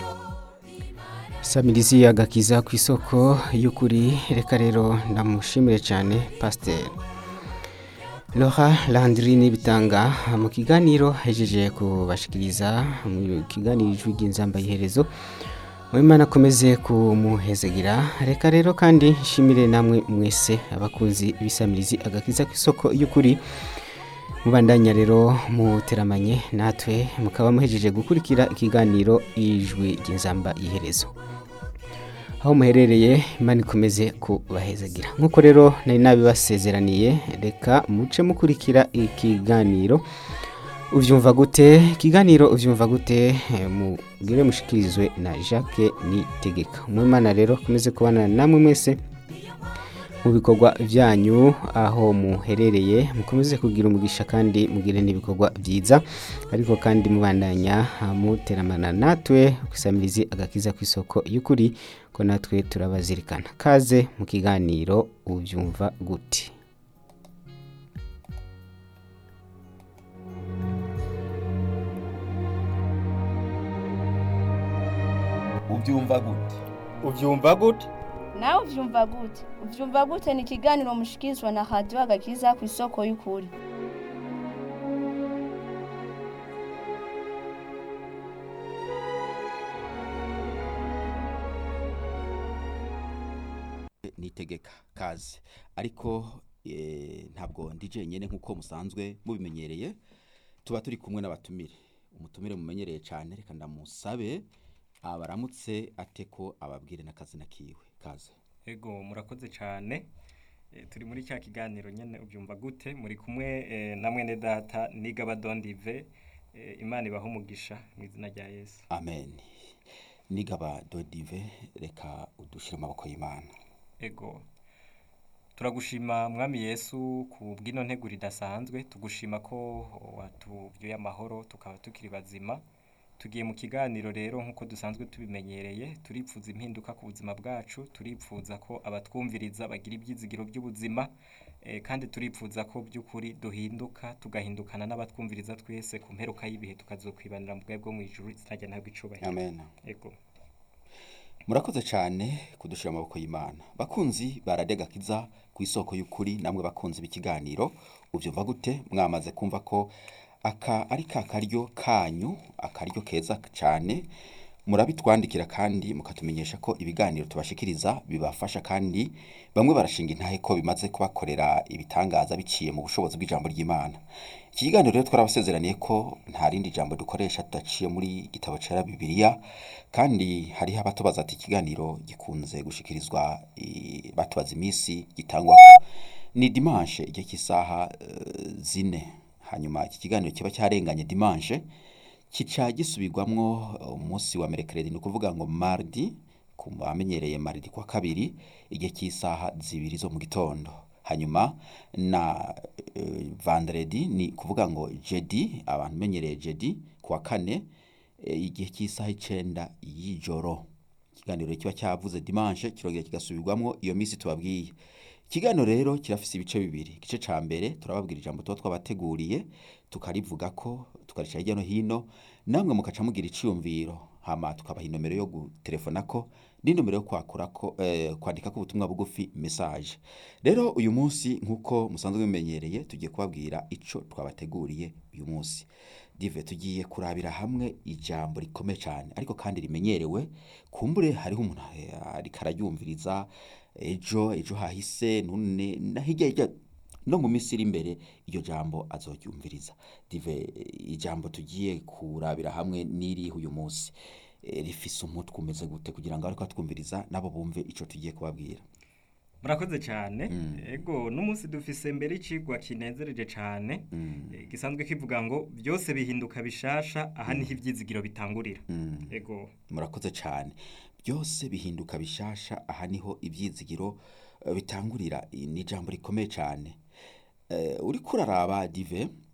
samirizi agakiza ku isoko y'ukuri reka rero ndamushimire cyane pasiteri Laura Landrine bitanga mu kiganiro hejeje kubashikiriza mu kiganiro ijwi ry'inzamba iherezo Mwimana akomeze kumuhezegira reka rero kandi nshimire namwe mwese abakunzi bisamirizi agakiza ku isoko y'ukuri mubandanya rero muteramanye natwe mukaba muhejeje gukurikira ikiganiro ijwi ry'inzamba iherezo aho muherereye imana ikomeze kubahezagira nk'uko rero nari nabibasezeraniye reka muce mukurikira ikiganiro ubyumva gute ikiganiro ubyumva gute mubwire mushikirizwe na jacques nitegeka umwimana rero akomeze kubana namwe mwese mu bikorwa byanyu aho muherereye mukomeze kugira umugisha kandi mugire n'ibikorwa byiza ariko kandi mubandanya muteramana natwe gusamirizi agakiza ku isoko y'ukuri ko natwe turabazirikana kaze mu kiganiro ubyumva gute ubyumva gute ubyumva gute nawe ubyumva gute ubyumva gute ni ikiganiro mushikirizwa na radiyo agakiza ku isoko y'ukuri nitegeka kazi ariko eh, ntabwo ndi jenyine nk'uko musanzwe mubimenyereye tuba turi kumwe n'abatumire umutumire mumenyereye cyane reka ndamusabe abaramutse ate ko ababwire n'akazina kiwe kaze ego murakoze cyane Eh, turi muri cya kiganiro nyine ubyumva gute muri kumwe eh, na mwene data nigaba dondive eh, imana ibaha umugisha mu izina rya yesu amen nigaba dodive reka udushyire mu maboko y'imana ego turagushima mwami yesu ku bw'ino nteguro idasanzwe tugushima ko watubyuye amahoro tukaba tukiri bazima tugiye mu kiganiro rero nk'uko dusanzwe tubimenyereye turipfuza impinduka ku buzima bwacu turipfuza ko abatwumviriza bagira ibyizigiro by'ubuzima eh, kandi turipfuza ko by'ukuri duhinduka tugahindukana n'abatwumviriza twese ku mperuka y'ibihe tukazokwibanira mu bwawe bwo mu ijuru izina rya ntabwo icubahiro amen ego murakoze cyane kudushyira mu maboko y'imana bakunzi baradegakiza ku isoko y'ukuri namwe bakunzi b'ikiganiro ubyumva gute mwamaze kumva ko aka ari ka karyo kanyu akaryo keza cyane murabitwandikira kandi mukatumenyesha ko ibiganiro tubashikiriza bibafasha kandi bamwe barashinga intahe ko bimaze kubakorera ibitangaza biciye mu bushobozi bw'ijambo ry'imana iki kiganiro rero twarabasezeraniye ko nta rindi jambo dukoresha tudaciye muri gitabo cera bibiliya kandi hariho abatubaza ati ikiganiro gikunze gushikirizwa eh, batubaza iminsi gitangwa ni dimanche igihe cy'isaha eh, zine hanyuma iki kiganiro kiba cyarenganye dimanche kica gisubirwamwo umunsi wa merekeredi ni ukuvuga ngo mardi ku bamenyereye mardi kwa kabiri igihe cy'isaha zibiri zo mu gitondo hanyuma na uh, vendredi ni kuvuga ngo jedi abantu menyereye jedi kuwa kane eh, igihe cy'isaha icenda y'ijoro ikiganiro kiba cyavuze dimanche kirongera kigasubirwamwo iyo minsi tubabwiye ikiganiro rero kirafise ibice bibiri igice ca mbere turababwira ijambo tuba twabateguriye tukarivuga ko tukarica hirya no hino namwe mukaca mugira iciyumviro hama tukabaha inomero yo gutelefona ko n'inomero yo kwakura ko eh, kwandika ko ubutumwa bugufi message rero uyu munsi nk'uko musanzwe mumenyereye tugiye kubabwira ico twabateguriye uyu munsi dive tugiye kurabira hamwe ijambo rikomeye cyane ariko kandi rimenyerewe kumbure hariho umuntu eh, ariko araryumviriza ejo ejo hahise none na hirya hirya no mu minsi iri imbere iryo jambo azoryumviriza dive eh, ijambo tugiye kurabira hamwe n'iriho uyu munsi eh, rifise umutwe umeze gute kugira ngo ariko twumviriza nabo bumve ico tugiye kubabwira murakoze cyane ego n'umunsi dufise mbere icigwa kinezereje cyane eh, gisanzwe kivuga ngo byose bihinduka bishasha aha niho ibyizigiro bitangurira ego murakoze cyane byose bihinduka bishasha aha niho ibyizigiro eh, bitangurira ni ijambo rikomeye cyane Eh, uriko uraraba dive